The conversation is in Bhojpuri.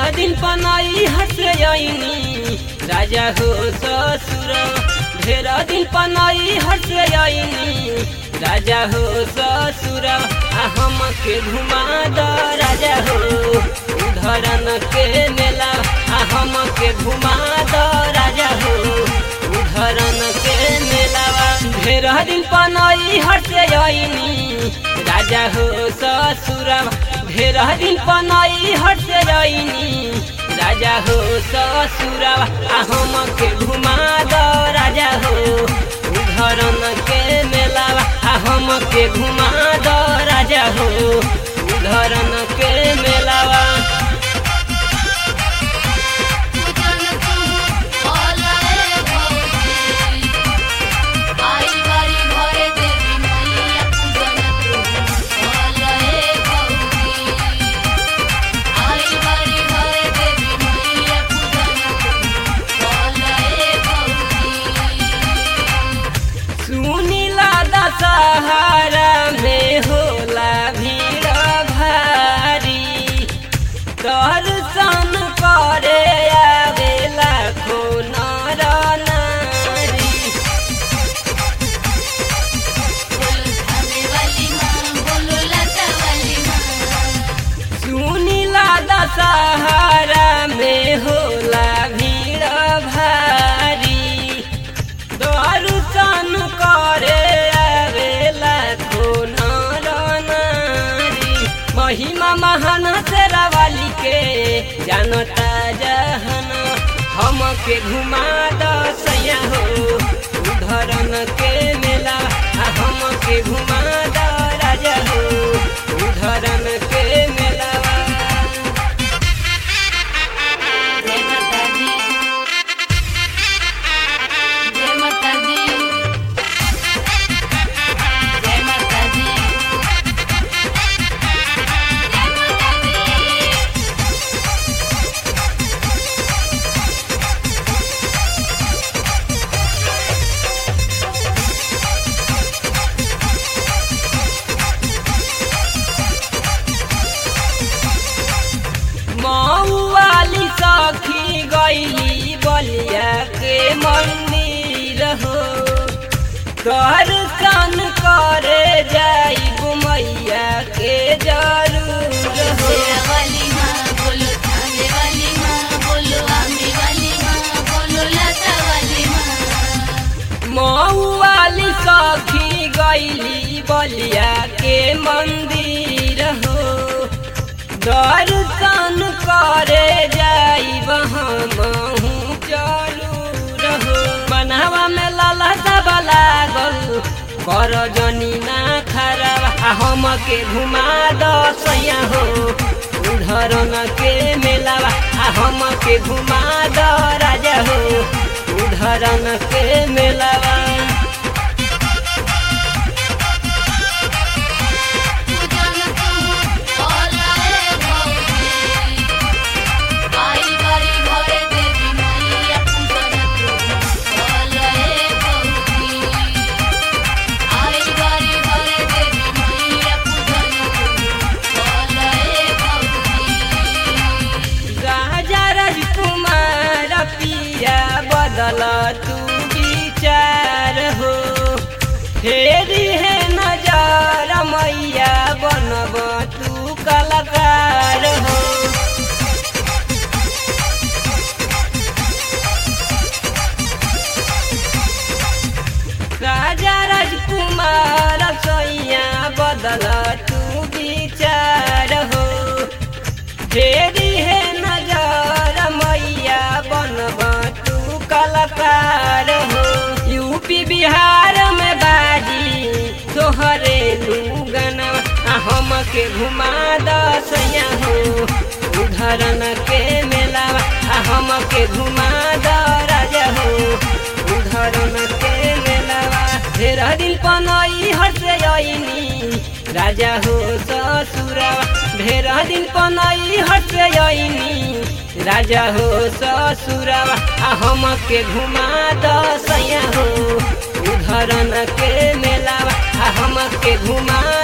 दिन पनाई हसयनी राजा हो ससुर ढेर दिन पनाई हसयनी राजा हो ससुर आ हम के घुमा द राजा हो उधरन के मेला आ हम के घुमा द राजा हो उधरन के मेलावा ढेर दिन पनाई हसयनी राजा हो ससुर ढेर दिन पनाई हसयनी राजा हो ससुर आ हम के घुमा द राजा हो उधरन के मेलावा आ हम के घुमा द राजा हो उधरन के मेलावा पूजन तू ओलाए भौजी आई बारी घरे देवी मैया पूजन तू ओलाए भौजी आई बारी घरे देवी मैया पूजन तू ओलाए भौजी सुनीला दशहरा में होला भीड़ भारी दर्शन करे आवेला खो नर नारी बोलो थाने वाली माँ बोलो लता वाली माँ सुनीला दशहरा में होला भीड़ भारी दर्शन करे आवेला खो नर नारी महिमा महान शेरावाली के जानता जहन हम के घुमा दसैया हो उधरन के मेला आ हम के घुमा द राजा हो उधरन के मेला जय माता दी जय माता दी जय माता दी जय माता दी मऊवाली सखी गईली बलिया के मंदिर हो दर्शन करे जाइब मैया के जरूर हो शेरा वाली माँ बोलो थाने वाली माँ बोलो आमे वाली माँ बोलो लता वाली माँ मऊवाली सखी गईली बलिया के मंदिर हो दर्शन करे जाइब हमहू जरूर हो बनावा में लाला सब लागल कर जनी ना खराब आ हम के घुमा दसैया हो उधरन के मेलावा आ हम के घुमा द राजा हो उधरन के मेलावा पूजन तू ओलाए भौजी आई बारी घरे देवी मैया पूजन तू ओलाए भौजी आई बारी घरे देवी मैया पूजन तू ओलाए भौजी राजा राजकुमार पिया बदल तू विचार हो फेरी है नजर मैया बनब तू कलाकार हो राजा राजकुमार सैया बदल तू विचार हो फेरी है नजर मैया बनब तू कलाकार हो यूपी बिहार में बाजी तोहरे लूगन हम के घुमा दसैया हो उधरन के मेला हम के घुमा द राजा हो उधरन के मेलावा ढेर दिन पनई हटनी राजा हो ससुरवा ढेर दिन पनई हटनी राजा हो ससुरवा आ हम के घुमा दसैया हो उधरन के मेलावा आ हम के घुमा